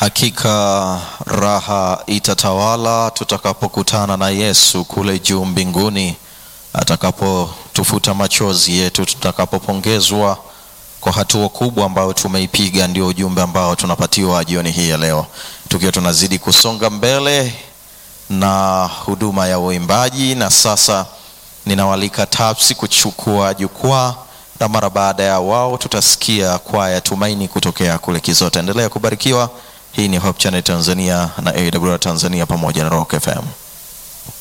Hakika raha itatawala tutakapokutana na Yesu kule juu mbinguni, atakapotufuta machozi yetu, tutakapopongezwa kwa hatua kubwa ambayo tumeipiga. Ndio ujumbe ambao tunapatiwa jioni hii ya leo, tukiwa tunazidi kusonga mbele na huduma ya uimbaji. Na sasa ninawalika TAPS kuchukua jukwaa, na mara baada ya wao tutasikia kwaya Tumaini kutokea kule Kizota. Endelea kubarikiwa. Hii ni Hope Channel Tanzania na AWR Tanzania pamoja na Rock FM.